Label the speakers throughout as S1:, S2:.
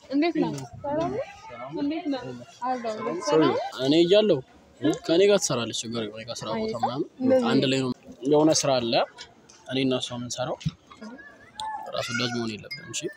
S1: እንዴት ነው? ሰላም ነው? እንዴት ነው? አለሁ። ሰላም
S2: እኔ እያለሁ ከእኔ ጋር ትሰራለች። ችግር የለም። እኔ ጋር ስራ ቦታ ምናምን አንድ ላይ ነው። የሆነ ስራ አለ እኔ እና እሷ የምንሰራው። ራስ ወዳጅ መሆን የለብንም። እሺ፣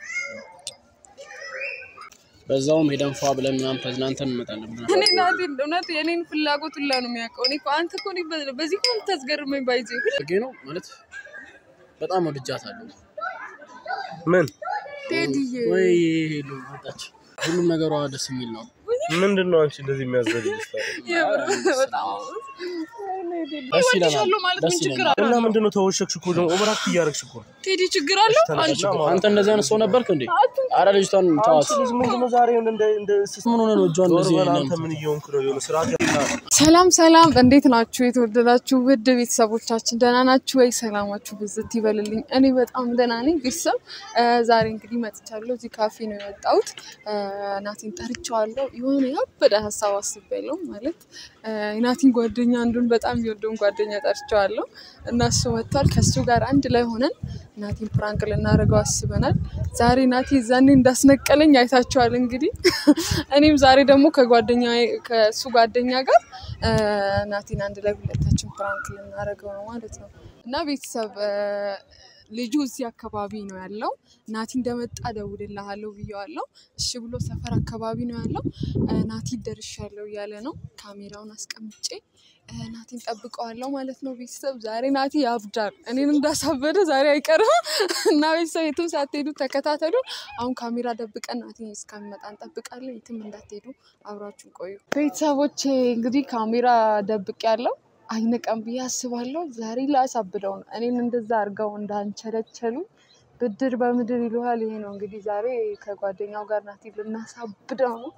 S2: በዛውም ሄደን ፏ ብለን ምናምን ተዝናንተን እንመጣለን። ብለን
S1: እኔ ናቲ እውነት የኔን ፍላጎት ሁላ ነው የሚያውቀው። እኔ እኮ አንተ እኮ እኔ በ- በዚህ እኮ የምታስገርመኝ ባይዜ
S2: ፈልጌ ነው ማለት በጣም ወድጃታለሁ።
S3: ምን
S1: ቴዲዬ
S2: ወይ ሄሉ መጣች። ሁሉም ነገሯ ደስ የሚል ነው።
S3: ምንድን ነው አንቺ እንደዚህ የሚያዘልጅ
S1: የምር በጣም
S2: ደስ ይለናል።
S1: እወድሻለሁ ማለት
S2: ደስ
S1: ምን ችግር
S2: ይለናል።
S1: አለው?
S3: እና ምንድን ነው ተወሸክሽ እኮ ደግሞ ኦቨራክት እያደረግሽ እኮ ነው።
S1: ቴዲ ችግር አለው?
S3: ተነሽና
S2: አንተ እንደዚህ አይነት ሰው ነበርክ እንዴ? አረ ልጅቷን ተዋት።
S3: አንቺ ልጅ ምንድን ነው ዛሬ እንደ እንደ ስስ
S2: ምን ሆነ ነው እጇን
S3: ዞር
S2: እንደዚህ
S3: በል
S2: አይነት
S3: አንተ ምን እየሆንክ ነው? የሆነ ስርዓት ያዝ።
S1: ሰላም ሰላም፣ እንዴት ናችሁ? የተወደዳችሁ ውድ ቤተሰቦቻችን ደህና ናችሁ ወይ? ሰላማችሁ ብዝት ይበልልኝ። እኔ በጣም ደህና ነኝ። ቤተሰብ እ ዛሬ እንግዲህ መጥቻለሁ። እዚህ ካፌ ነው የወጣሁት። እ ናቲን ጠርቼዋለሁ። የሆነ ያበደ ሀሳብ አስቤያለሁ። ማለት እ የናቲን ጓደኛ አንዱን በጣም የወደውን ጓደኛ ጠርቼዋለሁ እና እሱ መጥቷል። ከእሱ ጋር አንድ ላይ ሆነን ናቲን ፕራንክ ልናደርገው አስበናል። ዛሬ ናቲ ዛኔ እንዳስነቀለኝ አይታችኋል። እንግዲህ እኔም ዛሬ ደግሞ ከጓደኛ ከእሱ ጓደኛ ጋር እ ናቲን አንድ ላይ ሁለታችን ፕራንክ ልናደርገው ነው ማለት ነው እና ቤተሰብ እ ልጁ እዚህ አካባቢ ነው ያለው። ናቲ እንደመጣ እደውልልሃለሁ ብዬዋለሁ። እሺ ብሎ ሰፈር አካባቢ ነው ያለው። እ ናቲ ደርሻለሁ እያለ ነው። ካሜራውን አስቀምጬ እ ናቲን ጠብቀዋለሁ ማለት ነው። ቤተሰብ ዛሬ ናቲ ያብዳል። እኔን እንዳሳበደ ዛሬ አይቀርም እና ቤተሰብ የትም ሳትሄዱ ተከታተሉ። አሁን ካሜራ ደብቀን ናቲ እስከሚመጣ እንጠብቃለን። የትም እንዳትሄዱ አብራችሁን ቆዩ። ቤተሰቦቼ እንግዲህ ካሜራ ደብቅ ያለው አይነቀም ብዬ አስባለሁ። ዛሬ ላሳብደው ነው። እኔን እንደዛ አድርገው እንዳንቸለቸሉ ብድር በምድር ይለዋል። ይሄ ነው እንግዲህ ዛሬ ከጓደኛው ጋር ናቲ ልናሳብደው ነው።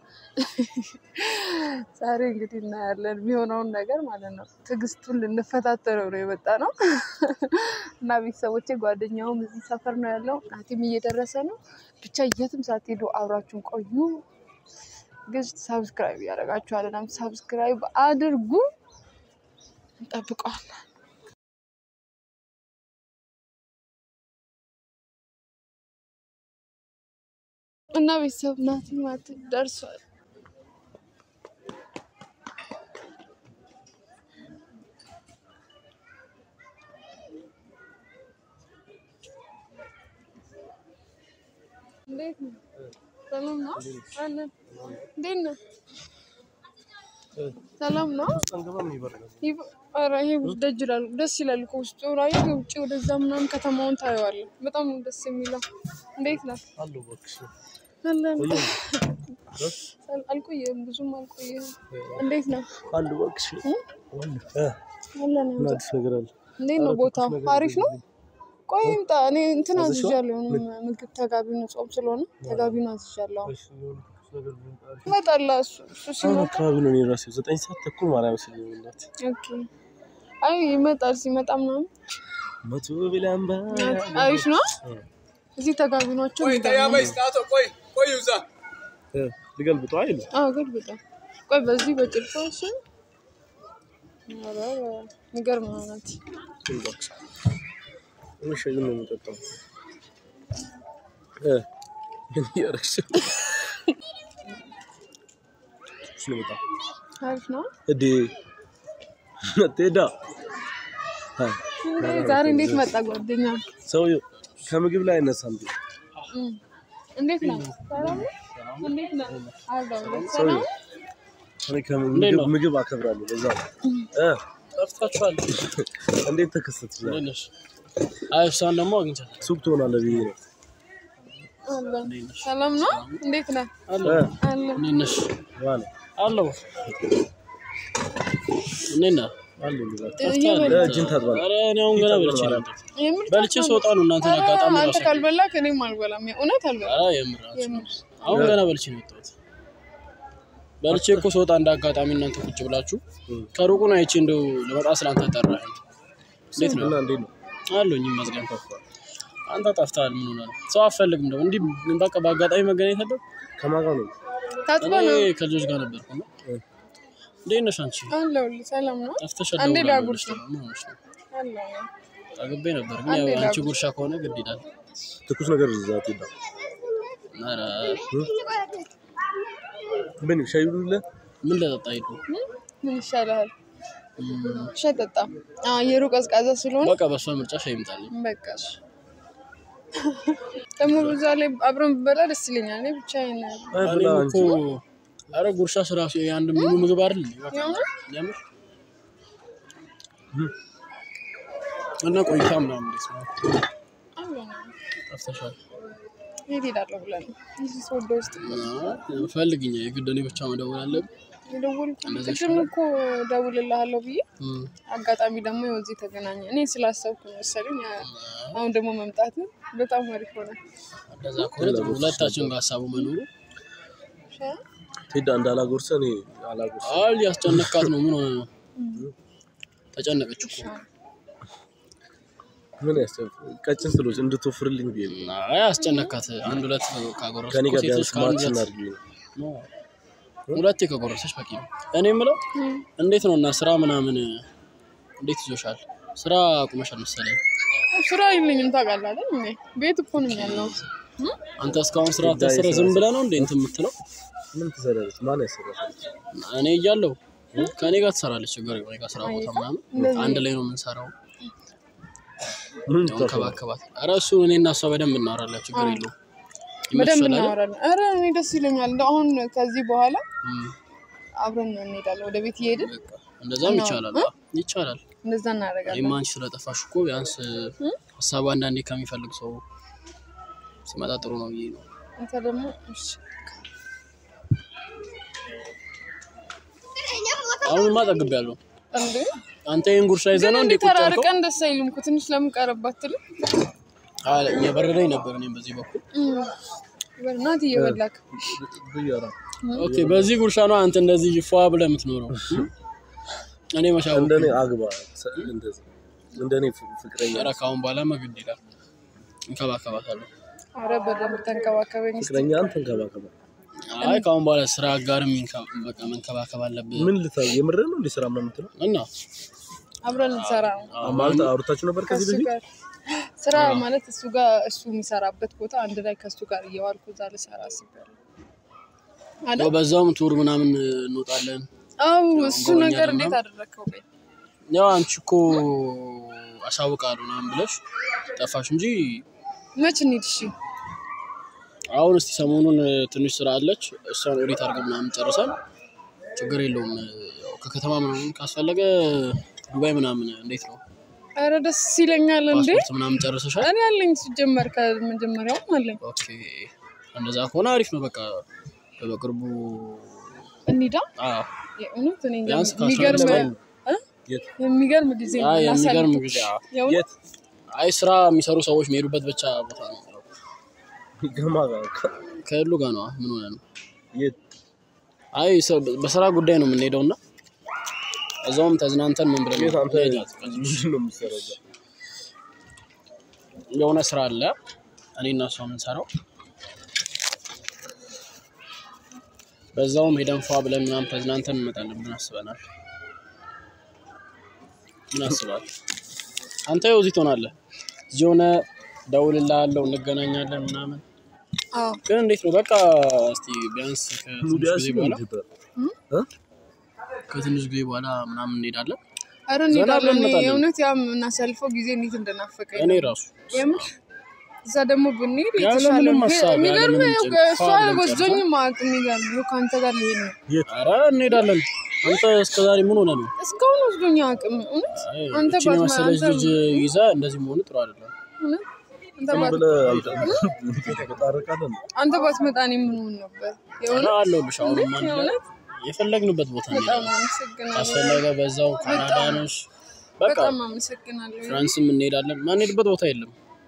S1: ዛሬ እንግዲህ እናያለን የሚሆነውን ነገር ማለት ነው። ትዕግስቱን ልንፈታተነው ነው የመጣ ነው እና ቤተሰቦቼ ጓደኛውም እዚህ ሰፈር ነው ያለው። ናቲም እየደረሰ ነው። ብቻ የትም ሳትሄዱ አብራችሁን ቆዩ። ግን ሳብስክራይብ እያደረጋችሁ አለናም ሳብስክራይብ አድርጉ። እንጠብቀዋለን። እና ቤተሰብ ናቲ ማት ደርሷል። እንዴት ነው? ሰላም ነው? አለን። እንዴት ነህ? ሰላም ነው?
S3: አንገባም ይበርዳል።
S1: ይብ- ኧረ ይሄ ደጅ ይላል። ደስ ይላል እኮ ውስጡ ራዩ ውጭ ወደዛ ምናምን ከተማውን ታየዋለህ። በጣም ነው ደስ የሚለው። እንዴት ነህ?
S3: አሉ እባክሽ
S1: አለን።
S3: ቆየሁ።
S1: አልቆየህም፣ ብዙም አልቆየህም። እንዴት ነው?
S3: አሉ እባክሽ
S1: እ?
S3: እ
S1: አለን።
S3: ምን አዲስ ነገር አለ?
S1: እንዴት ነው ቦታ? አሪፍ ነው። ቆይ ይምጣ። እኔ እንትን አዝዣለሁ። ምግብ ተጋቢው ጾም ስለሆነ ተጋቢውን አዝዣለሁ።
S3: እሺ፣ የሆነ ትኩስ ነገር ቢሆን
S1: ይመጣል እሱ እሱ
S3: አሁን
S1: ሲመጣ
S3: አካባቢ ነው እኔ እራሴ ዘጠኝ ሰዓት ተኩል ማርያም ስል እናት
S1: ኦኬ። አይ ይመጣል። ሲመጣ ምናምን
S3: መቶ ብላምባ
S1: አሪፍ ነው። እዚህ ተጋቢ ናቸው።
S3: ልገልብጠው አይሉ
S1: አዎ ገልብጣ። ቆይ በዚህ በጭልፋ እሺ። ኧረ የሚገርም ነው ናት።
S3: እባክሽ እኔ ሻይ ነው የምጠጣው እ ምን እያደረግሽ ነው? ትኩስ ነው በጣም
S1: አሪፍ ነው።
S3: እዴ መቴዳ
S1: እንዴ ዛሬ እንዴት መጣ ጓደኛ?
S3: ሰውዬው ከምግብ ላይ አይነሳም።
S1: እም፣ እንዴት ነው? ሰላም ነው? እንዴት ነው? አለሁ። ሰላም ነው?
S3: እኔ ከምግብ ምግብ አከብራለሁ። በዛ ነው እ
S2: ጠፍታችኋል።
S3: እንዴት ተከሰተ? ዛሬ?
S2: እንዴት ነሽ? አይ እሷን ደግሞ አግኝቻለሁ።
S3: ሱቅ ትሆናለህ ብዬ ነው።
S1: አለሁ። ሰላም ነው? እንዴት ነህ?
S2: አለሁ።
S3: እ
S1: አለሁ።
S2: እንዴት ነሽ?
S3: ዋለ
S2: አለሁ። እንዴት ነህ?
S3: አለ ይላል።
S1: እየበላሁ
S3: እጅን ታጥባለህ?
S2: ኧረ እኔ አሁን ገና በልቼ ነው የመጣሁት።
S1: የምር
S2: በልቼ ስወጣ ነው እናንተን
S1: ኧረ
S2: አጋጣሚ
S1: አንተ
S2: ራሱ
S1: ካልበላክ እኔም አልበላም። እውነት አልበላም።
S2: ኧረ የምር አንቺ
S1: የምር
S2: አሁን ገና በልቼ ነው የመጣሁት። በልቼ እኮ ስወጣ እንደ አጋጣሚ እናንተ ቁጭ ብላችሁ ከሩቁ ነው አይቼ እንደው ለመጣ ስላንተ ጠራኸኝ። እንዴት ነው?
S3: እና እንዴት ነው?
S2: አለሁኝ ይመስገን። አንተ ጠፍተሃል። ምን ሆነህ ነው? ሰው አትፈልግም ደግሞ እንዲህ በቃ በአጋጣሚ መገናኘት አለ።
S3: ከማን ጋር ነው?
S1: ታጥበ
S2: እኔ
S1: ነው?
S2: ከልጆች ጋር ነበርኩ ነው። እንዴት ነሽ አንቺ?
S1: አለሁልህ። ሰላም ነው?
S2: ጠፍተሻል።
S1: አንዴ
S2: ደውላለሁ
S1: ላጉርስ
S2: ብለሽ ነው። ምን ሆነሽ ነው?
S1: አለሁ።
S2: ጠግቤ ነበር ግን ያው
S1: አንዴ
S2: አንቺ
S1: ላጉርስ።
S2: ጉርሻ ከሆነ ግድ ይላል።
S3: ትኩስ ነገር ይዛት ይላል።
S2: ኧረ
S3: ምን ሻይ ብሉልህ?
S2: ምን ለጠጣ ሄዱ
S1: ምን ይሻልሃል? ሻይ ጠጣ። አየሩ ቀዝቃዛ ስለሆነ
S2: በቃ በእሷ ምርጫ ሻይ ይምጣልኝ።
S1: በቃ እሺ። ደግሞ በዛ ላይ አብረን ብበላ ደስ ይለኛል። እኔ ብቻዬን
S3: አይ ብላ
S2: እኔም
S3: እንጂ
S2: እኮ ኧረ ጉርሻ ስራሱ የአንድ ሙሉ ምግብ አይደል እንዴ? በቃ
S1: የእውነት?
S2: የምር እና ቆይታ ምናምን እንዴት ነው? ጠፍተሻል።
S1: የት ሄዳለሁ ብለን እዚህ ስወደ ውስጥ
S2: አይ፣ ፈልግኝ የግድ እኔ ብቻ መደወል አለብኝ።
S1: የደወልኩት
S2: እንደዚህ
S1: ቅድም እኮ ደውልልሃለሁ ብዬ
S2: እም፣
S1: አጋጣሚ ደግሞ ይኸው እዚህ ተገናኘ። እኔ ስላሰብኩ መሰለኝ። አሁን ደግሞ መምጣት በጣም አሪፍ ሆነ።
S2: እንደዛ ከሆነ ጥሩ። ሁለታችን ጋር ሀሳቡ መኖሩ
S3: ቴዳ እንዳላጎርሰ እኔ አላጎርሰ
S2: አል ያስጨነካት ነው። ምን ሆነ ነው? ተጨነቀች እኮ።
S3: ምን ያስጨፍ ቀጭን ስሎች እንድትወፍርልኝ ብዬ ነው።
S2: አይ አስጨነካት። አንድ ሁለት ካጎረሰች
S3: ከኔ
S2: እኮ
S3: ጋር
S2: ሴቶች
S3: ቢያንስ
S2: ከአንድ
S3: ማችን
S2: ሁለት
S3: አድርግልኝ።
S2: ነው። ሁለቴ ከጎረሰች በቂ ነው። እኔ የምለው እንዴት ነው እና ስራ ምናምን እንዴት ይዞሻል? ስራ አቁመሻል መሰለኝ።
S1: ስራ የለኝም ታውቃለህ አይደል? እኔ ቤት እኮ ነኝ ያለሁት።
S2: አንተ እስካሁን ስራ ተስረ ዝም ብለህ ነው እንዴ እንትን የምትለው?
S3: ምን ትሰራለች? ማን ያሰራታል?
S2: እኔ እያለሁ ከእኔ ጋር ትሰራለች። ችግር የለም። እኔ ጋር ስራ ቦታ ምናምን አንድ ላይ ነው የምንሰራው።
S3: ምን
S2: እንከባከባት። ኧረ እሱ እኔ እና እሷ በደንብ እናወራለን። ችግር የለውም።
S1: በደንብ
S2: ይመችሻል አይደል?
S1: እናወራለን። ኧረ እኔ ደስ ይለኛል። እንደው አሁን ከዚህ በኋላ
S2: እም፣
S1: አብረን እንሄዳለን ወደ ቤት እየሄድን
S2: በቃ እንደዛም ይቻላል። አዎ፣ ይቻላል።
S1: እንደዛ እናደርጋለን።
S2: እኔማ አንቺ ስለጠፋሽ እኮ ቢያንስ ሀሳቡ አንዳንዴ ከሚፈልግ ሰው ሲመጣ ጥሩ ነው ብዬ ነው።
S1: አንተ ደግሞ እሺ፣
S2: አሁንማ ጠግቤያለሁ።
S1: እንዴ
S2: አንተ ይህን ጉርሻ ይዘህ
S1: ግን
S2: ነው እንዴ
S1: እንዴት
S2: ቁጭ ያልከው?
S1: ተራርቀን ደስ አይልም እኮ ትንሽ ለምን ቀረብ አትልም?
S2: አለ እየበረደኝ ነበር እኔም በዚህ በኩል።
S1: በእናትህ እየበላክ
S3: ብያራ
S2: ኦኬ፣ በዚህ ጉርሻ ነው አንተ እንደዚህ ፏ ብለህ የምትኖረው። እኔ መሻው
S3: እንደኔ አግባ ሰ- እንደዚህ እንደኔ ፍ- ፍቅረኛ
S2: ኧረ ከአሁን በኋላ መግድ ይላል። እንከባከባታለሁ።
S1: አረ በደንብ ተንከባከበኝ እስኪ።
S3: ፍቅረኛ አንተ እንከባከባ።
S2: አይ ከአሁን በኋላ ስራ አጋርም ይንከ- በቃ መንከባከብ አለብህ
S3: ምን ልታ የምርህ ነው እንዴ ስራ ምናምን የምትለው?
S2: እና
S1: አብረን እንሰራ ነው
S3: ማለት አውርታችሁ ነበር ከዚህ
S1: ከእሱ
S3: በፊት?
S1: ጋር ስራ ማለት እሱ ጋር እሱ የሚሰራበት ቦታ አንድ ላይ ከእሱ ጋር እየዋልኩ እዛ ልሰራ አስቤያለሁ።
S2: ያው በዛውም ቱር ምናምን እንወጣለን።
S1: አው እሱ
S2: ጎበኛ
S1: ነገር
S2: ደግሞ።
S1: እንዴት አደረግከው? በይ
S2: ያው አንቺ እኮ አሳውቃለሁ ምናምን ብለሽ ጠፋሽ እንጂ
S1: መች እንሂድ? እሺ
S2: አሁን እስቲ ሰሞኑን ትንሽ ስራ አለች። እሷን ኦዲት አድርገን ምናምን ጨርሰን ችግር የለውም። ያው ከከተማ ምናምን ካስፈለገ ዱባይ ምናምን እንዴት ነው
S1: አረ ደስ ይለኛል እንዴ
S2: ፓስፖርት ምናምን ጨርሰሻል?
S1: እኔ አለኝ ሲጀመር ከመጀመሪያውም አለኝ።
S2: ኦኬ እንደዛ ከሆነ አሪፍ ነው። በቃ በቅርቡ
S1: እንሂዳ
S2: አዎ
S1: የእውነት እኔ እንጃ
S2: ቢያንስ ከአስራ
S1: የሚገርም
S2: አምስት
S1: እ?
S3: የት?
S1: የሚገርም ጊዜ ነው
S2: አይ የሚገርም
S1: የምናሳልፈው።
S2: ጊዜ አዎ።
S1: የእውነት
S3: የት?
S2: አይ ስራ የሚሰሩ ሰዎች የሚሄዱበት ብቻ ቦታ ነው።
S3: ገማ
S2: ከሁሉ ጋር ነው። ምን ሆነ ነው?
S3: የት?
S2: አይ ሰ- በስራ ጉዳይ ነው የምንሄደው እና እዛውም ተዝናንተን ምን ብለን
S3: የት አንተ
S2: እንሄዳለን።
S3: ምንድን ነው የምትሰራው እዛ?
S2: የሆነ ስራ አለ እኔ እና እሷ የምንሰራው በዛውም ሄደን ፏ ብለን ምናምን ተዝናንተን እንመጣለን ብለን አስበናል። ምን አስባል? አንተ ይኸው እዚህ ትሆናለህ። እዚህ ሆነ እደውልልሃለሁ፣ እንገናኛለን ምናምን።
S1: አዎ
S2: ግን እንዴት ነው በቃ እስቲ ቢያንስ ከትንሽ
S3: ኑዲያስ
S2: ጊዜ
S3: ነው
S2: በኋላ
S3: ኢትዮጵያ?
S2: ከትንሽ ጊዜ በኋላ ምናምን እንሄዳለን።
S1: አረ
S2: ዘና ብለን
S1: እንሄዳለን።
S2: እንመጣለን።
S1: የእውነት ያ የምናሳልፈው ጊዜ እንዴት እንደናፈቀኝ
S2: እኔ
S1: ነው።
S2: ራሱ
S1: የምር እዛ ደግሞ ብንሄድ
S2: ያለ
S1: የተሻለ
S2: ምንም
S1: ነው።
S2: ሀሳብ፣ ያለ
S1: የሚገርም
S2: ምንም
S1: ነው።
S2: ጭንቅ
S1: እሷ
S2: ፏ ብለን
S1: ወስዶኝ ማቅ የሚገርም ነው። ከአንተ ጋር ልሄድ ነው።
S3: የት?
S2: ኧረ እንሄዳለን። አንተ እስከዛሬ ምን ሆነ ነው?
S1: እስካሁን ወስዶኝ አቅም እውነት
S2: አይ፣
S1: አንተ
S2: እቺን
S1: ባትመ-
S2: የመሰለች
S1: አንተ-
S2: ልጅ ይዛ እንደዚህ መሆኑ ጥሩ አይደለም።
S1: እውነት? አንተ
S3: ዝም
S1: ባት-
S3: ብለህ አንተ ተጣርቃለን።
S1: አንተ ባትመጣ እኔ ምን ሆን ነበር?
S2: ኧረ
S1: የእውነት
S2: አለሁልሽ። አሁንም አንድ ላይ
S1: የእውነት
S2: የፈለግንበት ቦታ
S1: በጣም
S2: እንሄዳለን።
S1: አመሰግናለሁ።
S2: ካስፈለገ በዛው ካናዳ ነሽ፣ በቃ
S1: በጣም አመሰግናለሁ።
S2: ፍራንስም እንሄዳለን። ማንሄድበት ቦታ የለም።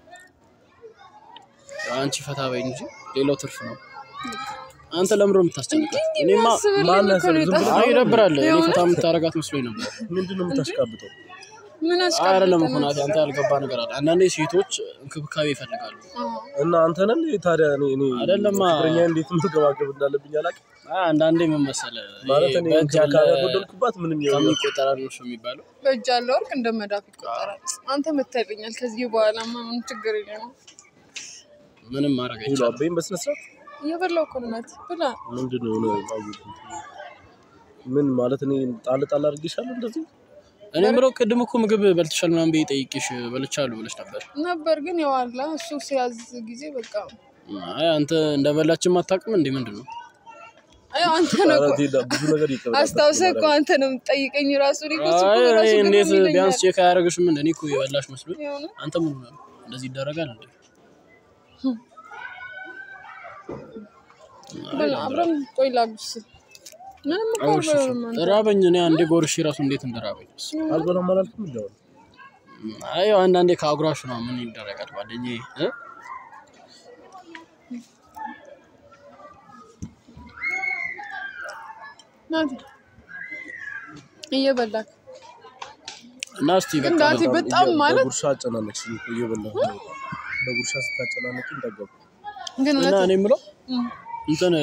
S2: አንቺ ፈታ በይ እንጂ ሌላው ትርፍ ነው። አንተ ለምሮ የምታስጨንቃት? እኔማ
S1: አስብልኝ
S3: ማን
S1: እኮ ነው
S3: ያስብ? ዝም
S1: የጠፋው።
S2: አይ ይደብራል። እኔ
S1: የእውነት?
S2: ፈታ የምታረጋት መስሎኝ ነበር።
S3: ምንድን ነው የምታሽቃብጠው?
S1: ምን
S2: አይደለም እኮ
S1: አስቀምጠናል?
S2: ናቲ፣ አንተ ያልገባ ነገር አለ። አንዳንዴ ሴቶች እንክብካቤ ይፈልጋሉ።
S1: አዎ።
S3: እና አንተ ነን ታዲያ እኔ እኔ
S2: አይደለማ።
S3: ፍቅረኛ እንዴት መንከባከብ እንዳለብኝ አላውቅም።
S2: አይ አንዳንዴ ምን መሰለህ፣
S3: ማለት
S2: ይሄ
S3: እኔ
S2: በእጅ ያለ
S3: እንክብካቤ ያጎደልኩባት ምንም የሆነ
S2: ከሚቆጠር አይደል ነው የሚባለው።
S1: በእጅ ያለ ወርቅ እንደ መዳፍ ይቆጠራል። አንተ መታይልኛል። ከዚህ በኋላማ ምን ችግር የለም።
S2: ምንም ማድረግ
S3: ይሉ
S2: አይቻልም።
S3: አበይም በስነ ስርዓት
S1: እየበላሁ እኮ ነው ናቲ ብላ።
S3: ምንድን ነው የሆነ አየሁት። ምን ማለት እኔ ጣል ጣል አድርጌሻለሁ እንደዚህ
S2: እኔ የምለው ቅድም እኮ ምግብ በልተሻል ምናምን ብዬ ጠይቄሽ በልቻለሁ ብለሽ ነበር።
S1: ነበር ግን የዋላ እሱ ሲያዝ ጊዜ በቃ
S2: አይ አንተ እንደበላችን አታውቅም እንዴ? ምንድን ነው
S1: አይ አንተ ነው
S3: ኧረ
S1: እኮ
S3: ቴዳ ብዙ ነገር ይቀበላል።
S1: አስታውሰህ እኮ አንተ ነው የምትጠይቀኝ ራሱ እኔ እኮ እሱ
S2: አይ
S1: እኮ
S2: እኔ
S1: ራሱ ግርም
S2: እንዴት
S1: ይለኛል።
S2: ቢያንስ ቼክ አያደርግሽም? እንደ እኔ እኮ የበላሽ መስሎኝ።
S1: የሆነ
S2: አንተ ምን ሆነህ ነው? እንደዚህ ይደረጋል እንዴ?
S1: ብላ አብረን ቆይ ላጉርስ። ምንም እኮ
S2: አውርሽ
S1: አልበላም አንተ።
S2: ራበኝ። እኔ አንዴ ጎርሼ ራሱ እንዴት እንደራበኝ።
S3: አልበላም አላልኩም እንዲ አሁን
S2: አይ አንዳንዴ ከአጉራሹ ነው ምን ይደረጋል ጓደኛዬ እ?
S1: ናቲ እየበላክ
S2: እና እስቲ በቃ
S1: ናቲ በጣም ማለት
S3: በጉርሻ አጨናነቅሽኝ እኮ እየበላሁ ነው። በጉርሻ ስታጨናነቂ እንዳገቡ
S1: ግን
S2: እና
S1: እውነት
S2: እኔ የምለው
S1: እም፣
S2: እንትን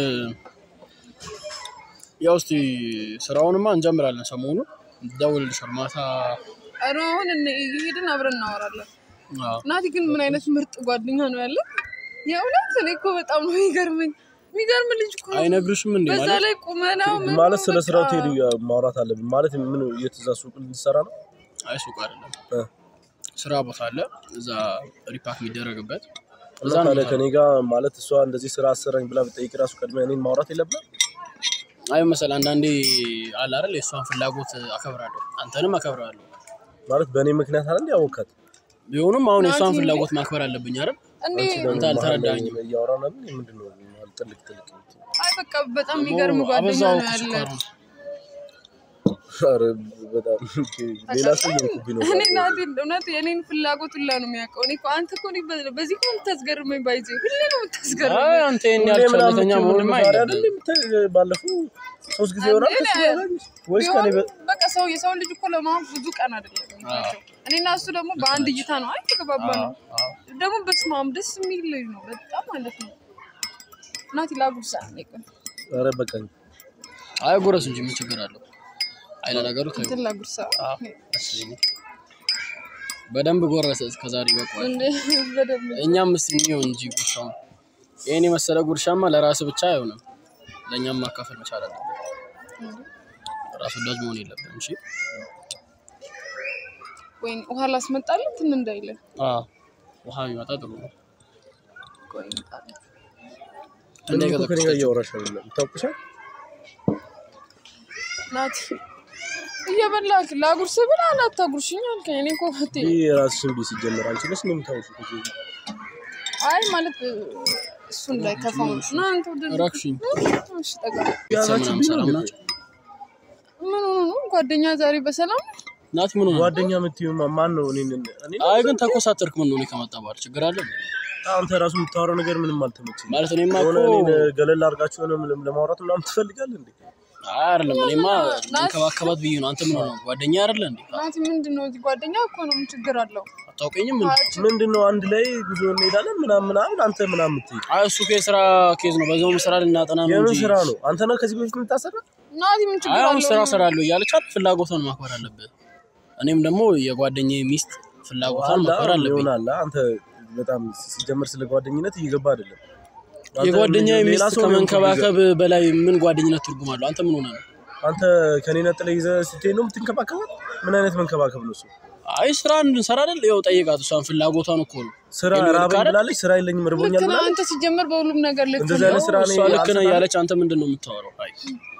S2: ያው እስቲ ስራውንማ እንጀምራለን። ሰሞኑ ደውልልሻል ማታ።
S1: ኧረ አሁን እነ- እየሄድን አብረን እናወራለን።
S2: አዎ።
S1: ናቲ ግን ምን አይነት ምርጥ ጓደኛ ነው ያለ። የእውነት እኔ እኮ በጣም ነው የሚገርመኝ። የሚገርም ልጅ እኮ ነው።
S2: አይነግርሽም እንዴ
S1: በዛ
S2: ማለት
S1: ላይ ቁመናው ምኑ
S3: ማለት ስለ
S1: በቃ-
S3: ስራው ትሄዱ ማውራት አለብን ማለት ምን የትዛ ሱቅ ልትሰራ ነው
S2: አይ ሱቅ አይደለም
S3: እ።
S2: ስራ ቦታ አለ እዛ ሪፓክ የሚደረግበት እዛ
S3: እና
S2: ነው
S3: ታዲያ
S2: የምሰራው።
S3: ከኔ ጋር ማለት እሷ እንደዚህ ስራ አሰራኝ ብላ ብጠይቅ ራሱ ቀድሜ እኔን ማውራት የለብንም
S2: አይ መሰል አንዳንዴ አለ አይደል የእሷን ፍላጎት አከብራለሁ አንተንም አከብራለሁ
S3: ማለት በእኔ ምክንያት አለ እንዲ ያወካት
S2: ቢሆንም አሁን የእሷን
S1: ናቲ
S2: ፍላጎት ማክበር አለብኝ አይደል
S1: እንዴ
S2: አንተ አልተረዳኝም።
S3: እያወራ ነው ምንድን ነው ጥልቅ ጥልቅ የምትይው?
S1: አይ በቃ በጣም የሚገርም ጓደኛ
S2: አበዛው
S1: ነው
S2: እኮ
S1: ያለ።
S2: ስኳሩን።
S3: ኧረ በጣም ሌላ ሰው እየሆንኩብኝ ነው
S1: እኔ ናቲ እውነት የኔን ፍላጎት ሁላ ነው የሚያውቀው። እኔ እኮ አንተ እኮ እኔ በ- በዚህ እኮ የምታስገርመኝ ባይዜ ሁሌ ነው የምታስገርመኝ።
S2: አይ አንተ ይሄን
S3: ሁሌ
S2: ያህል
S3: ምናምን
S2: ቸልተኛ
S3: የምትይው
S2: መሆንም
S3: ዛሬ አይደል
S2: አይደለም
S3: የምታይ- ባለፈው ሶስት ጊዜ ይሆናል
S1: እኔ-
S3: ከሱ ጋር ወይስ ከኔ በ-
S1: ቢሆንም በቃ ሰው የሰው ልጅ እኮ ለማወቅ ብዙ ቀን አይደለም የሚፈጀው። እኔና እሱ ደግሞ በአንድ እይታ ነው አይ ተገባባ ነው ደግሞ በስመ አብ ደስ የሚል ልጅ ነው በጣም ማለት ነው። ናቲ ላጉርሳ እኔ ቆይ
S3: ኧረ በቃኝ
S2: አይ ጎረስ እንጂ ምን ችግር አለው አይ ለነገሩ ተይው
S1: እንትን ላጉርሳ
S2: አዎ፣ ደስ ይለኛል። በደንብ ጎረሰ እስከዛሬ በቋል
S1: እንዴ በደንብ
S2: እኛም እስቲ እንየው እንጂ ጉርሻውን ይሄን የመሰለ ጉርሻማ ለራስ ብቻ አይሆንም ለእኛም ማካፈል መቻል አለብን ራስ ወዳጅ መሆን የለብንም እሺ
S1: ወይ ውሃ ላስመጣልህ ትን እንዳይለ
S2: አዎ ውሃ ቢመጣ ጥሩ ነው
S1: ቆይ እመጣለሁ።
S3: ምንም እኮ ከኔ ጋር
S2: እንዳይቀዘቅዝ
S3: እያወራሽ አይደለም ታውቅሻል
S1: ናቲ እየበላክ ላጉርስ ብላ አላታጉርሽኝ አልከኝ። እኔ እኮ እህቴ
S3: ይህ የራስሽን ቤት ሲጀመር አንቺ ነሽ ነው የምታውሺው ከዚህ በፊት።
S1: አይ ማለት እሱን ላይ ከፋው ና አንተ ወደ
S2: ረክሽኝ
S1: እሺ ጠጋ
S2: ቤተሰብ ምናምን ሰላም ናቸው
S1: ምን ሆኖ ነው ጓደኛ ዛሬ በሰላም ነው?
S2: ናት ምን ሆነ
S3: ጓደኛ የምትይው ማ- ማን ነው? እኔን እኔ
S2: አይ ግን ተኮሳተርክ ምን ሆነ ከመጣ በኋላ ችግር አለ እንዴ?
S3: አንተ ራሱ የምታወራው ነገር ምንም አልተመቸኝም።
S2: ማለት እኔማ
S3: የሆነ
S2: እኮ
S3: እኔን ገለል አድርጋችሁ የሆነ ለም- ለማውራት ምናምን ትፈልጋለህ እንዴ?
S2: አይ አይደለም እኔማ መንከባከባት ብዬ ነው አንተ ምን ሆነ ጓደኛ አይደለ እንዴ
S1: ናቲ ምንድን ነው እዚህ ጓደኛ እኮ ነው ምን ችግር አለው?
S2: አታውቀኝም እንዴ
S3: ምንድን ነው አንድ ላይ ጉዞ እንሄዳለን ምናምን ምናምን አንተ ምናምን የምትይው
S2: አይ እሱ ከስራ ኬዝ ነው በዛውም ስራ ልናጠና ነው
S3: የምን
S2: እንጂ
S3: ስራ ነው? አንተ ነው ከዚህ በፊት የምታሰራ?
S1: ናቲ ምን ችግር
S2: አይ አሁን
S1: አለው?
S2: ስራ እሰራለሁ እያለች አይደል ፍላጎቷን ማክበር አለብህ እኔም ደግሞ የጓደኛዬ ሚስት ፍላጎቷን
S3: አላ
S2: ማክበር አለብኝ
S3: ይሆናል። አንተ በጣም ሲጀመር ስለ ጓደኝነት እየገባ አይደለም። አንተ
S2: የጓደኛዬ
S3: ሌላ
S2: ሚስት
S3: ሰው ነው
S2: ከመንከባከብ በላይ ምን ጓደኝነት ትርጉም አለው አንተ ምን ሆነ ነው
S3: አንተ ከኔ ነጥለህ ይዘህ ስትሄድ ነው የምትንከባከባት? ምን አይነት መንከባከብ ነው እሱ?
S2: አይ ስራ እንድንሰራ አይደል ያው ጠይቃት እሷን ፍላጎቷን እኮ ነው
S3: ስራ
S2: የሚወድ
S3: ራበኝ
S2: ካለ-
S3: ብላለች፣ ስራ የለኝም
S1: ልክ
S3: ርቦኛል
S1: ነህ
S3: ብላለች።
S1: አንተ ሲጀመር በሁሉም ነገር ልክ
S3: እንደዚህ አይነት
S1: ነው።
S3: ስራ
S2: እሷ
S3: እኔ
S2: ልክ ነህ
S3: አልሰራም።
S2: እያለች አንተ ምንድን ነው የምታወራው አይ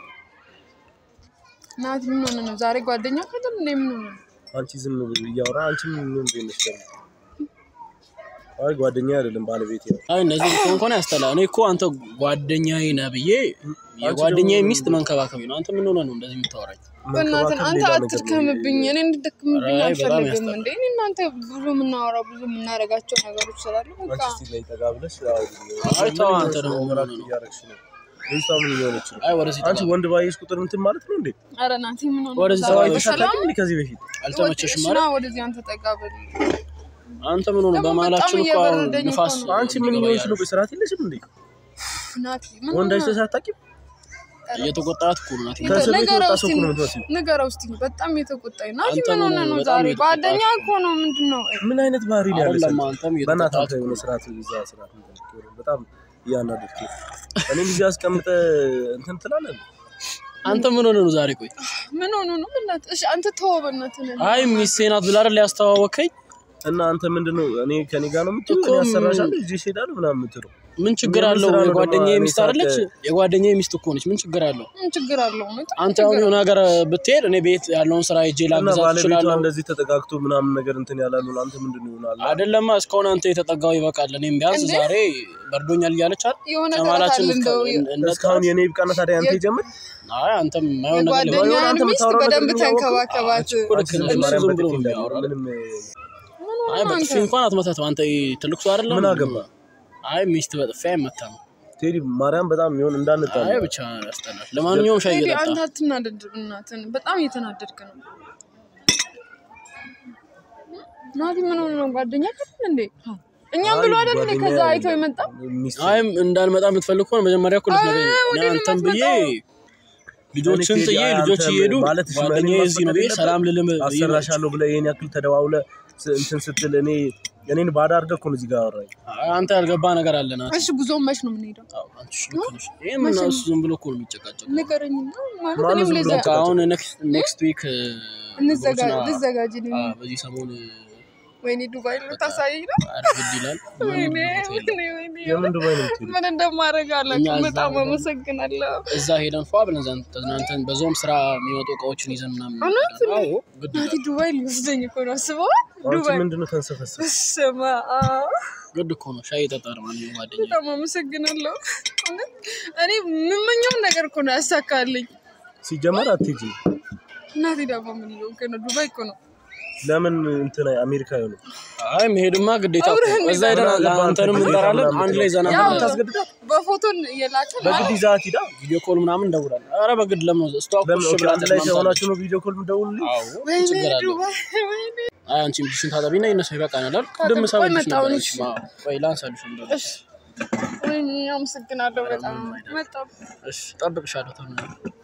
S1: ናቲ ምን ሆነ ነው ዛሬ ጓደኛ አይደል እንዴ? ምን ሆነ ነው?
S3: አንቺ ዝም ብለሽ እያወራ አንቺ ምን ምን ቤነሽ ደግሞ አይ ጓደኛ አይደለም ባለቤት ነው።
S2: አይ እንደዚህ ብትሆን እንኳን ያስጠላ እኔ እኮ አንተ ጓደኛዬ ነህ ብዬ የጓደኛዬ ሚስት መንከባከቢ ነው አንተ ምን ሆነ ነው እንደዚህ የምታወራኝ
S1: በእናትህ
S3: መንከባከብ
S1: አንተ
S3: ሌላ ነገር ነው።
S1: አትድከምብኝ፣ እኔ እንድደክምብኝ
S2: ኧረ በጣም
S1: አልፈልግም።
S2: ያስጠላል።
S1: እንዴ እኔ እናንተ ብዙ የምናወራው ብዙ የምናደርጋቸው ነገሮች ስላሉ በቃ
S3: አንቺ እስቲ ላይ ጠጋ ብለሽ
S2: አይ ተው አንተ ደግሞ ምን ሆነህ ነው?
S3: እያደረግሽ ነው። ልጅቷ ምን እየሆነች ነው?
S2: አይ ወደዚህ
S3: አንቺ ወንድ ባየሽ ቁጥር እንትን ማለት ነው እንዴ?
S1: ኧረ ናቲ ምን ሆነ
S2: ወደዚህ
S1: ዛሬ
S2: ሰው
S3: አይተሽ
S1: በሰላም
S3: አታውቂም እንዴ ከዚህ በፊት?
S2: አልተመቸሽም
S1: እሺ፣
S2: ማለት
S1: ና ወደዚህ አንተ ጠጋ በል።
S2: አንተ ምን ሆነ
S1: ደግሞ
S2: በመሀላችን
S1: በጣም
S2: እኮ አሁን
S1: እየበረደኝ እኮ
S2: ንፋስ
S1: ነው።
S3: አንቺ ምን
S2: እንዲገባ
S3: እየሆንሽ ነው?
S2: እያደረግሽ
S3: በስርዓት የለሽም እንዴ?
S1: ናቲ ምን
S3: ወንድ
S1: ሆነ?
S3: አይተሽ አታውቂም?
S2: እየተቆጣት እኮ ነው ናት
S3: ከእስር ቤት
S1: ንገረው
S3: የወጣ ሰው
S1: እስቲ
S3: እኮ ነው የምትመስለው።
S1: ንገረው እስቲ በጣም የተቆጣኝ ናቲ
S2: አንተ
S1: ምን ሆነ
S2: ምን
S1: ነው
S2: በጣም
S1: ዛሬ
S2: የተቆጣሽ
S1: ጓደኛ
S2: ነው።
S1: እኮ ነው ምንድን ነው
S3: ምን አይነት ባህሪ ነው ያለሽ?
S2: አይደለም አንተም
S3: በእናትህ
S2: እየተቆጣት
S3: አንተ የሆነ ስርዓት ይዛ ስርዓት እንትን በጣም እያናደድክ ነው። እኔም እዚህ አስቀምጠህ እንትን ትላለህ።
S2: አንተ ምን ሆነ ነው ዛሬ? ቆይ
S1: ምን ሆኖ ነው? በእናትህ እሺ፣ አንተ ተወው በእናትህ ነው።
S2: አይ ሚስቴ ናት ብለህ አይደል ያስተዋወቀኝ?
S3: እና አንተ ምንድን ነው እኔ ከኔ ጋር ነው የምትለው?
S2: እኮ
S3: እኔ አሰራሻለሁ ይዤ እሄዳለሁ ምናምን የምትለው
S2: ምን ችግር
S3: ምን
S2: አለው?
S3: ስራ ነው
S2: የጓደኛዬ
S3: ደግሞ
S2: ሚስት
S3: እኔ
S2: አይደለች?
S3: ሳቅ-
S2: የጓደኛዬ ሚስት እኮ ነች። ምን ችግር አለው?
S1: ምን ችግር አለው? እውነት
S2: አንተ አሁን የሆነ ሀገር ብትሄድ እኔ ቤት ያለውን ስራ ሄጄ
S3: እና
S2: ላግዛት
S3: ባለቤቷ
S2: እችላለሁ።
S3: እንደዚህ ተጠጋግቶ ምናምን ነገር እንትን ያላሉ አንተ ምንድን ነው ይሆናል?
S2: አይደለማ እስካሁን አንተ የተጠጋው ይበቃል። እኔም ቢያንስ
S1: እንዴ?
S2: ዛሬ በርዶኛል እያለች አይደል?
S1: የሆነ ተረት
S2: ከማላችን
S1: አለ እንደው
S3: እስካሁን የኔ ይብቃና ታዲያ አንተ
S1: የ-
S3: ይጀምር።
S2: አይ አንተም የማይሆን ነገር ነው።
S3: የሆነ
S1: የጓደኛህን
S3: አንተ
S1: ሚስት
S3: የምታወራው ነገር
S1: በደንብ
S3: ግን ያወቅኸው?
S1: ተንከባከባት።
S2: እኮ ልክ ነህ። እሱ
S3: ማርያም
S2: ዝም ብሎ
S3: በጥፊ
S2: ነው
S3: እንዳለ
S2: የሚያወራው።
S3: ምንም
S1: ምን
S2: አይ
S1: ሆነህ
S2: በጥፊ
S1: አንተ?
S2: እንኳን አትመታትም። አንተ ትልቅ ሰው አይደለም?
S3: ምን አገባ?
S2: አይ ሚስት በጥፊ አይመታም።
S3: ቴዲ ማርያም በጣም ይሆን እንዳንጣላ
S2: አይ ብቻ ያስጠላል። ለማንኛውም ሻይ
S1: ቴዲ
S2: እየጠጣ
S1: አንተ አትናደድ፣ እናትን በጣም እየተናደድክ ነው። ናቲ ምን ሆነ ነው? ጓደኛ አይደል እንዴ? እኛም ብሎ አይደል እንዴ? ከዛ አይቶ የመጣ
S3: ሚስት
S2: አይ እንዳልመጣ የምትፈልግ ከሆነ መጀመሪያ እኮ ልትነግረኝ ነው።
S1: ወደ
S2: እኔ
S1: እኔ
S2: አንተን ብዬ
S1: የምታስመጣው?
S2: ልጆችን
S3: እኔ ቴዲ
S2: ጥዬ
S3: አንተ
S2: ልጆች እየሄዱ
S3: ማለት
S2: ጓደኛዬ
S3: እኔን
S2: እዚህ ነው ብዬ
S3: ማስፈቀድ
S2: ሰላም ልልም ብዬ ነው።
S3: አሰራሻለሁ ብለህ ይሄን ያክል ተደዋውለህ ስ- እንትን ስትል እኔ እኔን ባዳ አድርገህ እኮ ነው እዚህ ጋር አወራኝ።
S2: አይ አንተ ያልገባ ነገር አለ ናት።
S1: እሺ ጉዞውን መች ነው የምንሄደው?
S2: አዎ፣ አንቺ ልክ ነሽ። ይሄ ምን ነው እሱ ዝም ብሎ እኮ ነው የሚጨቃጨቀው።
S1: ንገረኝ እና ማለት
S3: ማነው
S1: እኔም
S3: ዝም ብሎ
S1: ለዛ
S2: በቃ አሁን ኔክስት ዊክ
S1: እንዘጋ- ልዘጋጅ እኔ።
S2: በዚህ ሰሞን
S1: ወይኔ ዱባይ ልታሳየኝ ነው?
S2: ኧረ ግድ ይላል።
S1: ወይኔ
S2: ምንም
S1: ወይኔ ወይኔ
S3: የምን ዱባይ ነው የምትሄደው?
S1: ምን እንደማደርግ
S2: እኛ
S1: አላውቅም።
S2: እዛ
S1: በጣም
S2: ሄደን-
S1: አመሰግናለሁ።
S2: እዛ ሄደን ፏ ብለን ዘንድ ተዝናንተን በዛውም ስራ የሚመጡ እቃዎችን ይዘን ምናምን
S1: እውነት?
S2: እንሄዳለን። አዎ ግድ
S1: ናቲ
S2: ይላል።
S1: ዱባይ ሊወስደኝ እኮ ነው አስበዋል።
S3: አንቺ
S1: ዱባይ
S3: ምንድን ነው ተንሰፈሰፍ?
S1: ስማ
S2: ግድ እኮ ነው። ሻይ የጠጣ ነው ማንኛውም ጓደኛዬ።
S1: በጣም አመሰግናለሁ። እውነት እኔ የምመኘውን ነገር እኮ ነው ያሳካልኝ።
S3: ሲጀመር አትሄጂ።
S1: እናቴ ዳቦ ምን ነው ነው ዱባይ እኮ ነው።
S3: ለምን እንትን አሜሪካ ይሆኑ
S2: አይ መሄድማ ግዴታ እኮ።
S1: አብረን
S2: እዛ ሄደን አንተንም እንጠራለን። አንድ ላይ ዘና
S1: ያው
S2: ብለን
S3: ታስገድዳት?
S1: በፎቶን የላከ
S3: በግድ ይዛት ሂዳ።
S2: ቪዲዮ ኮል ምናምን እንደውላለን። ኧረ በግድ ለምን ነው እሷ እኮ
S3: ለምን
S2: እሺ
S3: ኦኬ፣
S2: ብላ
S3: አንድ ላይ
S2: ተስማምታለች።
S3: ከሆናችሁ ነው ቪዲዮ ኮል የምደውልልኝ?
S2: አዎ
S1: ወይኔ
S2: ችግር አለው።
S1: ዱባይ ወይኔ
S2: አይ አንቺም ቢሽን ታጠቢና ይነሳ ይበቃናል አይደል?
S1: ታጠብ-
S2: ቅድም
S1: ቆይ
S2: ሰበልሽ
S1: መጣሁ
S2: ነበር።
S1: እሺ።
S2: እሺ አዎ፣ ቆይ ላንሳልሽ እንደው።
S1: እሺ ወይኔ አመሰግናለሁ በጣም መጣሁ።
S2: እሺ ጠብቅሻለሁ። ተው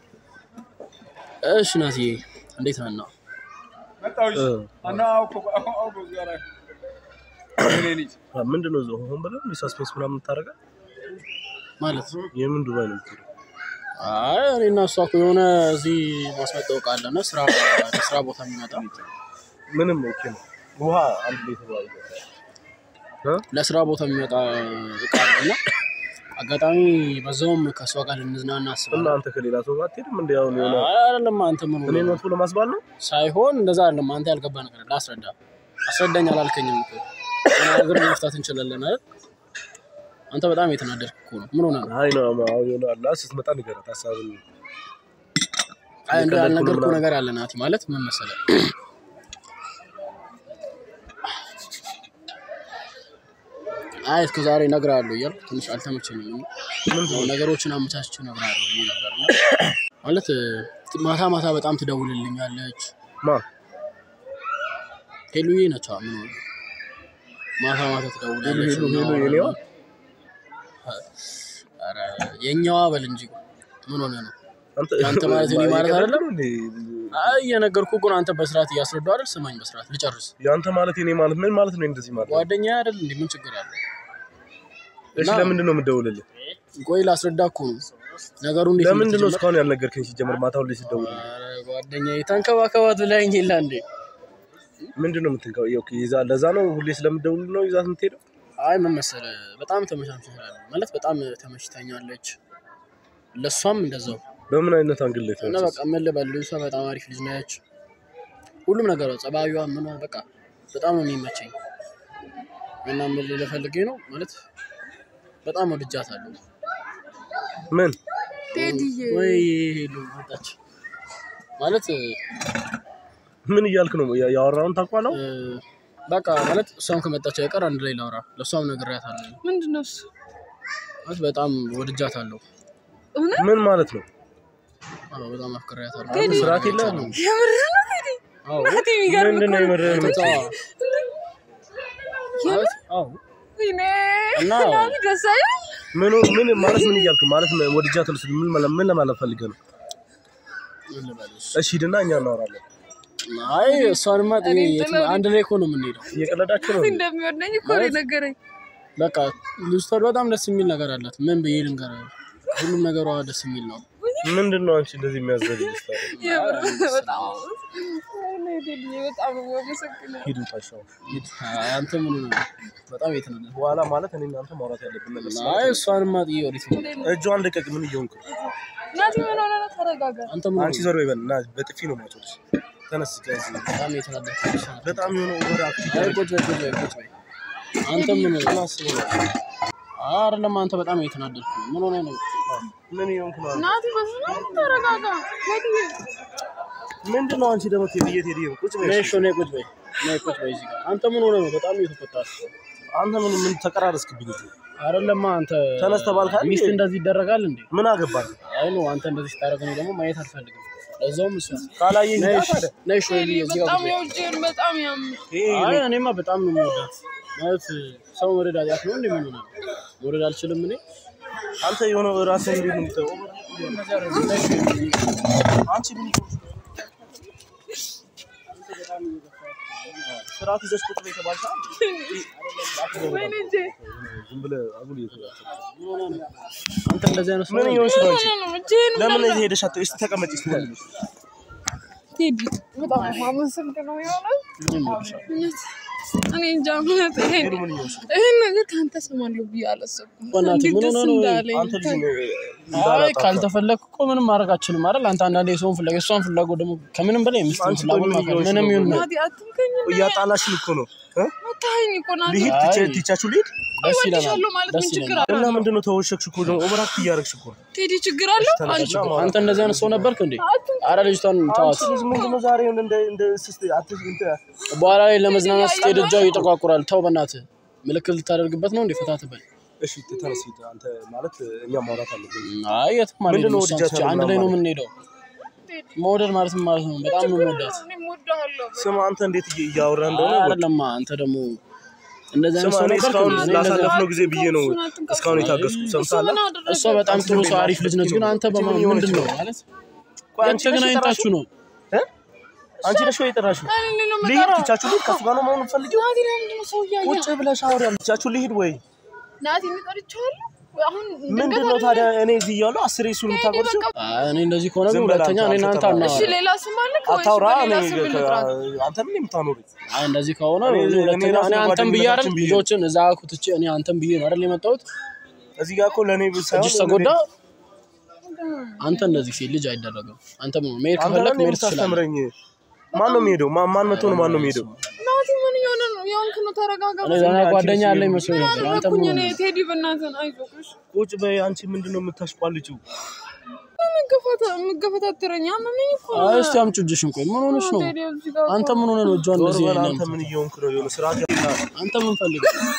S2: እሺ ናትዬ እንዴት ነህ? ነው
S3: እ።
S4: Ana auko auko gara. Ne ne.
S3: አ፣ ምንድን ነው እዛው ሆን ብለህ ሳስፔንስ ምናምን የምታደርገው?
S2: ማለት
S3: የምን ዱባይ ነው የምትሄደው?
S2: አይ እኔ እና እሷ እኮ የሆነ እዚህ ማስመጣው እቃ አለና ስራ ስራ ቦታ የሚመጣ
S3: ምንም ኦኬ ነው። ውሃ አንድ ሌትር ውሃ ይገዛል። እ?
S2: ለስራ ቦታ የሚመጣ እቃ አለና አጋጣሚ በዛውም ከእሷ ጋር ልንዝናና
S3: እና
S2: አስባለሁ።
S3: አንተ ከሌላ ሰው ጋር አትሄድም? እንደ አሁን የሆነ
S2: አይ አይደለም አንተ ምን ሆነህ
S3: እኔን
S2: ነው?
S3: መጥፎ ለማስባል ነው?
S2: ሳይሆን እንደዛ አይደለም። አንተ ያልገባ ነገር አለ። አስረዳ አስረዳኝ አላልከኝም እኮ ነገር መፍታት እንችላለን አይደል? አንተ በጣም የተናደድክ እኮ ነው። ምን ሆነህ ነው?
S3: አይ ነው አሁን የሆነ አላ ስትመጣ ንገራት ሀሳብን
S2: አይ እንደው
S3: የቀለድኩ ነው
S2: ያልነገርኩህ
S3: ምናምን።
S2: ነገር አለ ናቲ። ማለት ምን መሰለህ አይ እስከ ዛሬ እነግርሃለሁ እያልኩ ትንሽ አልተመቸኝም። እና ያው ነገሮችን አመቻችቼ እነግርሃለሁ ብዬ ነበር እና ማለት እ፣ ማታ ማታ በጣም ትደውልልኛለች።
S3: ማ
S2: ሄሉዬ ነች። ምን ሆነ ማታ ማታ ትደውላለች።
S3: ሄሉ ሄሉ
S2: እናወራለን።
S3: የኔዋ
S2: ኧረ የኛዋ በል እንጂ ምን ሆነ ነው?
S3: አንተ
S2: አንተ ማለት እኔ ማለት
S3: የቀለድክ
S2: አይደለም?
S3: ነው እንዴ?
S2: አይ እየነገርኩህ እኮ ነው። አንተ በስርዓት እያስረዳሁ አይደል? ስማኝ በስርዓት ልጨርስ።
S3: የአንተ ማለት የኔ ማለት ምን ማለት ነው? እንደዚህ ማለት
S2: ጓደኛ አይደል እንዴ? ምን ችግር አለ?
S3: እሺ፣
S2: እና-
S3: ለምንድን ነው የምትደውልልህ?
S2: ቆይ ላስረዳ እኮ ነው ነገሩ እንዴት
S3: ለምንድን ነው
S2: እንደተጀመረ።
S3: እስካሁን ያልነገርከኝ? ሲጀመር ማታ ሁሌ ስትደውል
S2: ኧረ ጓደኛዬ ተንከባከባት ብላኝ የለ እንዴ?
S3: ምንድን ነው የምትንከው? ኦኬ፣ ይዛ ለዛ ነው ሁሌ ስለምትደውል ነው ይዛት የምትሄደው?
S2: አይ ምን መሰለህ በጣም ተመቻችተናል ማለት በጣም ተመችታኛለች። ለእሷም እንደዛው
S3: በምን አይነት አንግል ላይ
S2: እና በቃ ምን ልበል ልጅቷ በጣም አሪፍ ልጅ ነች። ሁሉም ነገሯ ጸባዩዋ ምኗ በቃ በጣም ነው የሚመቸኝ እና ምን ልልህ ፈልጌ ነው ማለት በጣም ወድጃታለሁ።
S3: ምን
S1: ቴዲዬ
S2: ወይ ሄሉ መጣች ማለት
S3: ምን እያልክ ነው? ያ- ያወራውን ታውቋለሁ።
S2: እ፣ በቃ ማለት እሷም ከመጣች አይቀር አንድ ላይ ላውራ ለእሷም ነግሬያታለሁ
S1: ምንድን ነው እሱ?
S2: ማለት በጣም ወድጃታለሁ።
S1: እውነት
S3: ምን ማለት ነው?
S2: አዎ በጣም አፍቅሬያታለሁ።
S3: አንተ ስርዓት የለህም?
S1: የምር ነው ቴዲ?
S2: አዎ
S1: ናቲ የሚገርም
S3: ምንድን ነው
S1: እኮ ነው።
S3: የምርህን
S2: በቃ ማለት አዎ
S1: ወይኔ
S2: እና
S1: ናቲ ደስ አይልም?
S3: ምን ምን ማለት ምን እያልክ ማለት ነው? ወድጃታለሁ ስትል ምን ማለት ምን ለማለት ፈልገህ ነው?
S2: ምን ልበልሽ?
S3: እሺ ሂድና እኛ እናወራለን።
S2: አይ እሷንማ ጥዬ
S1: እኔም
S2: የትም-
S1: ጥለው-
S2: አንድ ላይ እኮ ነው የምንሄደው።
S3: እየቀለዳችሁ ነው?
S1: እንደሚወደኝ እኮ ነው የነገረኝ።
S2: በቃ ልጅቷ በጣም ደስ የሚል ነገር አላት። ምን ብዬ ልንገርህ? ሁሉም ነገሯ ደስ የሚል ነው።
S3: ምንድን ነው አንቺ እንደዚህ የሚያዘልጅ
S1: የምር በጣም ወይኔ ቴዲዬ በጣም ነው የማመሰግነው።
S3: ሂዱ ታሻው
S2: አይ፣ አንተ ምን ሆነህ ነው? በጣም የተናደድኩት።
S3: በኋላ ማለት እኔ እናንተ ማውራት ያለብን ነገር ስለ
S2: አይ እሷንማ ጥዬ ወዴት ነው?
S3: እጇን ልቀቅ። ምን እየሆንክ ነው?
S1: ናቲ ምን ሆነ ነው? ተረጋጋ።
S2: አንተ ምን
S3: አንቺ
S2: ሆነህ ነው?
S3: ዞር በይ በል እና በጥፊ ነው ማጮች። ተነስ ከዚህ
S2: በጣም የተናደድኩት።
S3: በጣም የሆነ ኦቨር አክቲቭ
S2: አይ ቁጭ በይ ቁጭ በይ ቁጭ በይ። አንተ ምን ሆነህ ነው?
S3: አስበው ነው።
S2: አይደለም አንተ በጣም የተናደድኩ ነው። ምን ሆነህ ነው?
S3: ምን እየሆንክ ነው?
S1: ናቲ በስመ አብ ተረጋጋ። ቴዲዬ
S3: ምንድን ነው አንቺ ደግሞ ቴዲዬ ቴዲዬ ቁጭ በይ።
S2: ነይ እሺ፣ ነይ ቁጭ በይ። ነይ ቁጭ በይ እዚህ ጋር። አንተ ምን ሆነህ ነው? በጣም እየተቆጣህ
S3: አንተ ምን ምን ተቀራረስክብኝ?
S2: አይደለማ አንተ
S3: ተነስ ተባልክ አይደል?
S2: ሚስት እንደዚህ ይደረጋል እንዴ?
S3: ምን አገባህ?
S2: አይ ነው አንተ እንደዚህ ስታደርግ እኔ ደግሞ ማየት አልፈልግም። ለዛውም እሷ
S3: ካላየኝ
S2: ነይ
S3: ሂድ
S2: እሺ፣
S3: ታዲያ።
S2: ነይ እሺ፣
S1: ቴዲ
S2: እዚህ ጋር
S1: በጣም
S2: ቁጭ በይ።
S1: የውጭን በጣም ያም
S3: ይሄ
S2: አይ እኔማ በጣም ነው የምወዳት። ማለት ሰው መውደድ ኃጢአት ነው እንዴ? ምን ሆነ መውደድ አልችልም እኔ?
S3: አንተ የሆነ ራስህ እንዴት ነው የምታየው? አንቺ ምን ስርዓት ይዘሽ ቁጭ በይ ተባልሽ አይደል?
S1: ወይኔ እንጂ
S3: ዝም ብለህ አጉል እየተባልክ
S2: አንተ እንደዚህ አይነት ሰው
S3: ምን
S2: ነህ?
S3: እየሆንሽ ነው አንቺ?
S1: ምን ነው እጄን
S3: ለምን
S1: በላ-
S3: እዚህ ሄደሽ አትይው? እስኪ ተቀመጪ እስኪ ተመለሽ።
S1: ቴዲ በጣም ነው የማመሰግነው የሆነ
S2: እኔም እወድሻለሁ።
S1: እውነት እኔ እንጃ እውነት ይሄን
S3: ሄዱ ምን እየሆንሽ ነው?
S1: ይሄን ነገር ከአንተ ሰማለሁ ብዬ አላሰብኩም።
S2: በእናትህ
S1: እንዴት
S2: ምን
S1: ደስ
S2: ሆነህ ነው?
S1: እንዳለኝ
S3: አንተ ልጅ ነው
S2: አይ
S3: እንዳላጣፋ።
S2: ካልተፈለግክ እኮ ምንም ማድረግ አችልም አይደል? አንተ አንዳንዴ የሰውን ፍላጎት የእሷን ፍላጎት ደግሞ ከምንም በላይ የሚስትን
S3: አንቺ
S2: ፍላጎት
S3: ቆይ ምን
S2: ማክበር
S3: እየሆንሽ
S2: ምንም
S3: ነው?
S2: ይሁን ምን
S1: ናቲ አትንከኝ እና
S3: እያጣላሽን እኮ ነው እ?
S1: መታኸኝ እኮ ናቲ
S3: ልሂድ
S2: አይ።
S3: ትቼ- ትቻችሁ ልሂድ
S2: ደስ ይለናል።
S1: እወድሻለሁ ማለት
S2: ደስ
S1: ምን ችግር
S2: ይለናል።
S1: አለው?
S3: እና ምንድን ነው ተወሸክሽ እኮ ደግሞ ኦቨር አክት እያደረግሽ እኮ ነው።
S1: ቴዲ ችግር አለው?
S3: ተነሽ እና
S2: አንተ እንደዚህ አይነት ሰው ነበርክ እንዴ?
S1: አትንከኝ።
S2: አረ ልጅቷን ተዋት።
S3: አንቺ ልጅ ምንድን ነው ዛሬ እንደ እንደ ስስት አትሽ እንትን
S2: በኋላ ላይ ለመዝናናት ስትሄድ እጇ ይጠቋቁራል። ተው በእናትህ ምልክት ልታደርግበት ነው እንዴ? ፈታ ትበል።
S3: እሺ ተነስ ሂድ። አንተ ማለት እኛ ማውራት አለብን።
S2: አይ የትም
S3: ምንድን
S2: አንሄድም።
S3: ነው
S2: እሷን
S3: ወድጃት
S2: ትቼ አንድ ላይ ነው
S3: ምናምን
S2: የምንሄደው። መውደድ ማለት ምን ማለት ነው? በጣም ነው የምወዳት።
S1: እኔም እወድሃለሁ።
S3: ስማ አንተ እንዴት እየ- እያወራ እንደሆነ
S2: አይ
S3: ወቅ-
S2: አይደለማ አንተ ደግሞ እንደዚህ አይነት
S3: ስማ
S2: ሰው
S3: እኔ
S2: ነበርክ
S3: እስካሁን
S2: እንዴ? እኔ እንደዚህ-
S3: ላሳለፍነው ጊዜ ብዬ ነው እስካሁን የታገስኩ።
S1: እሱ
S3: ሰምተሃል?
S1: ምን አደረገ?
S2: እሷ በጣም ጥሩ ሰው አሪፍ ልጅ ነች፣ ግን አንተ በማ
S3: ምን የሆነች
S2: ምንድን ነው
S3: ነው?
S2: ማለት
S3: ቆይ አንቺ ነሽ
S2: ተገናኝታችሁ ነው
S3: እ? አንቺ ነሽ ወይ የጠራሽው?
S1: እኔ እኔ ነው
S3: ልሂድ
S1: የምጠራው።
S3: ትቻችሁ ልሂድ ከሱ ጋር ነው መሆን የምትፈልጊው?
S1: ናቲ ለምንድን ነው ሰው እያየ
S3: ቁጭ ብለሽ አውሪ ያለ ትቻችሁ ልሂድ ወይ
S1: ናቲ የሚጠርቸዋለሁ አሁን
S3: ምንድን ነው ታዲያ እኔ እዚህ እያለሁ አስሬ እሱን የምታጎርሽው?
S2: አይ እኔ እንደዚህ ከሆነ ግን
S3: ዝም በል
S2: ሁለተኛ
S3: አንተ፣
S2: እኔ እናንተ
S3: አንተ
S1: እሺ
S2: አናወራም።
S1: ሌላ ስም አለ ወይስ
S3: አታውራ። እኔ
S1: በሌላ ስም ልጥራት?
S3: አንተ ምን የምታኖሪ
S2: አይ እንደዚህ ከሆነ
S3: እኔ-
S2: እኔ ሁለተኛ
S3: እኔ ራሴ
S2: እኔ አንተን ብዬ አይደል
S3: ጓደኝነታችን ብዬ ነው።
S2: ልጆችን እዛ ኩትቼ እኔ አንተን ብዬ ነው አይደል የመጣሁት።
S3: እዚህ ጋር እኮ ለእኔ ሳይሆን
S2: እጅሽ ተጎዳ። አንተ እንደዚህ ሴት ልጅ አይደረግም። አንተ ምን መሄድ
S3: አንተ
S2: ከፈለክ
S3: ለእኔ
S2: መሄድ ትችላለህ።
S3: የምታስተምረኝ ማን ነው የሚሄደው? ማን ማን መቶ ነው ማን ነው የሚሄደው?
S1: ናቲ ምን እየሆነ ነው? የሆንክ ነው ተረጋጋ።
S2: እኔ ደህና ጓደኛ አለኝ መስሎኝ
S1: ምን
S2: ነበር። አንተ
S1: አደረኩኝ
S2: ምን
S1: እኔ?
S2: ሆነህ?
S1: ቴዲ በእናትህን አይዞህ እሺ።
S3: ቁጭ በይ አንቺ ምንድን ነው የምታሽቋልጪው?
S1: መገፋታ- መገፈታተረኝ አመመኝ እኮ ነው።
S2: አይ እስቲ አምጪው እጅሽን። ቆይ ምን ሆነሽ ነው?
S1: ቴዲ እዚህ ጋር
S2: አንተ ምን ሆነህ ነው እጇን
S3: ዞር
S2: እንደዚህ
S3: በል
S2: ያለ
S3: አንተ ምን እየሆንክ ነው? የሆነ ስርዓት ያለ
S2: አንተ ምን ፈልገህ ነው?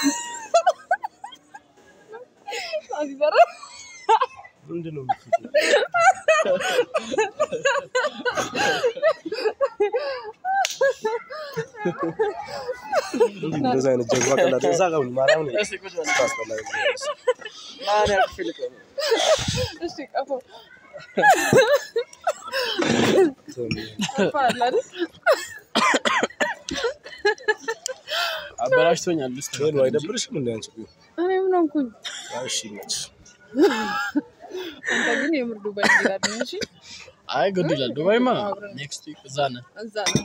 S1: ናቲ ኧረ
S3: ምንድን ነው የምትለው? እንዲህ እንደዛ አይነት ጀግባ ቀላል እዛ ጋር ሁን፣ ማርያም ነው ታስጠላኝ።
S1: እሺ ቀፎ ቀፎ አለ አይደል?
S2: አበላሽቶኛል። ልስጥ
S3: ሄሎ አይደብርሽም? እንደ አንቺ ቢሆን
S1: እኔ ምን ሆንኩኝ?
S3: እሺ ይመችሽ።
S1: አንተ ግን የምር ዱባይ እንሄዳለን። እሺ
S2: አይ ግድ ይላል። ዱባይማ ኔክስት ዊክ እዛ ነን።
S1: እዛ ነው።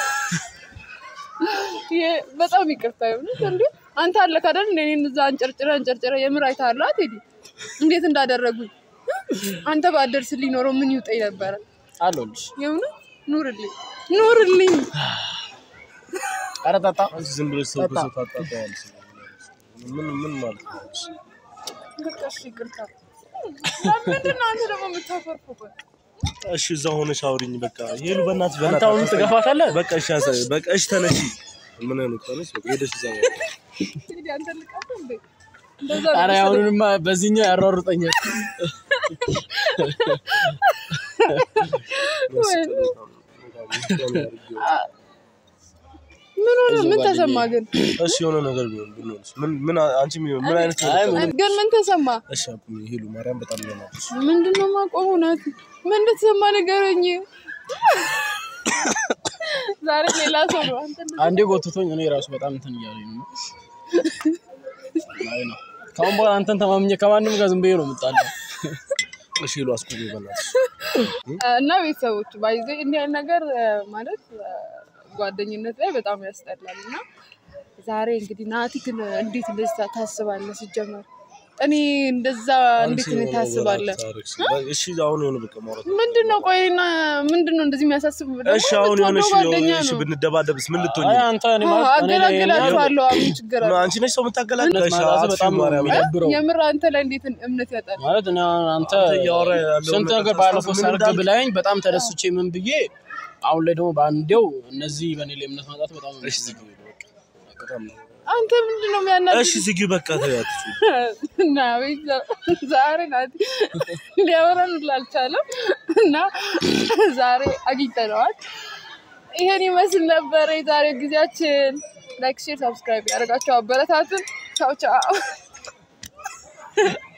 S1: ይሄ በጣም ይቅርታ ይሁንት እንዴ አንተ አለክ አይደል እንደ እኔን እዛ አንጨርጭረ አንጨርጭረ የምር አይተሃል አይደል ቴዲ እንዴት እንዳደረጉኝ አንተ ባደርስልኝ ኖሮ ምን ይውጠኝ ነበረ
S2: አለሁልሽ።
S1: የእውነት ኑርልኝ ኑርልኝ
S2: ኧረ ጠጣ።
S3: አንቺ ዝም ብለሽ ሰው ከሰው ታጣጣያለሽ። ምን ምን ማለት ነው?
S1: በቃ እሺ ይቅርታ ለምንድን ነው አንተ ደግሞ የምታፈርፈው
S3: እሺ እዛ ሆነሽ አውሪኝ። በቃ ሄሉ በእናትሽ
S2: አንተ
S3: በእናትሽ
S2: አሁንም ትገፋታለህ?
S3: በቃ እሺ ያሳይ በቃ እሺ ተነሺ። ምን አይነት ተነሽ በቃ ሄደሽ እዛ ነው።
S1: ቴዲ አንተ ልቀፍ እንዴ እንደዛ
S2: ኧረ
S1: ነው
S2: አሁንማ በዚህኛው ያሯሩጠኛል።
S1: ምን ሆነ ምን ተሰማ ግን
S3: እሺ የሆነ ነገር ቢሆን ብንሆንስ ምን ምን አንቺ ምን ምን አይነት
S2: አይ
S3: ነገር
S2: ምን
S1: ግን ምን ተሰማ
S3: እሺ አቁሚ ሄሉ ማርያም በጣም ይሆናልሽ።
S1: ምንድን ነው የማቆመው? ናቲ ምን እንደተሰማ ንገረኝ። ዛሬ ሌላ ሰው ነው። አንተ እንደዚህ
S2: አንዴ ጎትቶኝ እኔ ራሱ በጣም እንትን እያለኝ ነው። አይ ነው ከአሁን በኋላ አንተን ተማምኜ ከማንም ጋር ዝም ብዬ ነው የምጣለው።
S3: እሺ ሉ አስቆሚ በእናትሽ።
S1: እና ቤተሰቦች ባይዘ እንዲህ አይነት ነገር እ፣ ማለት እ፣ ጓደኝነት ላይ በጣም ያስጠላል። እና ዛሬ እንግዲህ ናቲ ግን እንዴት እንደዛ ታስባለህ? ሲጀመር እኔ እንደዛ እንዴት
S3: አንቺ
S1: ነው ታስባለህ?
S3: ታሪክስ። እሺ አሁን የሆነ በቃ ማውራት
S1: ምንድን ነው ቆይና ምንድን ነው እንደዚህ የሚያሳስብ? ደግሞ
S3: እሺ አሁን የሆነ እሺ
S1: የምትወደው ጓደኛ
S3: እሺ
S1: ነው።
S3: ብንደባደብስ ምን ልትሆኝ
S2: አይ
S3: ነው?
S2: አንተ እኔ ማለት እኔ ላይ ይሄን ያህል
S1: አገላግላችኋለሁ። አሁን ችግር አለ።
S3: አንቺ ነሽ ሰው የምታገላግል?
S2: እምነት
S3: እሺ
S2: ማጣት
S3: አጥፊ
S2: በጣም ነው
S3: ማርያም።
S2: የሚደብረው።
S1: የምር አንተ ላይ እንዴት እምነት ያጣል?
S2: ማለት እኔ አሁን አንተ
S3: እያወራ ያለውን
S2: ስንት
S3: ነገር
S2: ነገር ባለፈው
S3: ታስታውስ ምን
S2: ሰርግ
S3: እንዳልክ?
S2: ብላኝ በጣም ተደስቼ ምን ብዬ አሁን ላይ ደግሞ በአንዴው እነዚህ በእኔ ላይ እምነት ማጣት በጣም ነው
S3: እሺ ዝጊው በቃ። በጣም ነው።
S1: አንተ ምንድን ነው የሚያናድድ?
S3: እሺ ዝጊው በቃ ተያት።
S1: እና ቤተሰብ ዛሬ ናቲ ሊያወራን ሁላ አልቻለም እና ዛሬ አግኝተነዋል። ይሄን ይመስል ነበረ የዛሬው ጊዜያችን። ላይክ፣ ሼር፣ ሰብስክራይብ ያደርጋቸው አበረታትን። ቻው ቻው።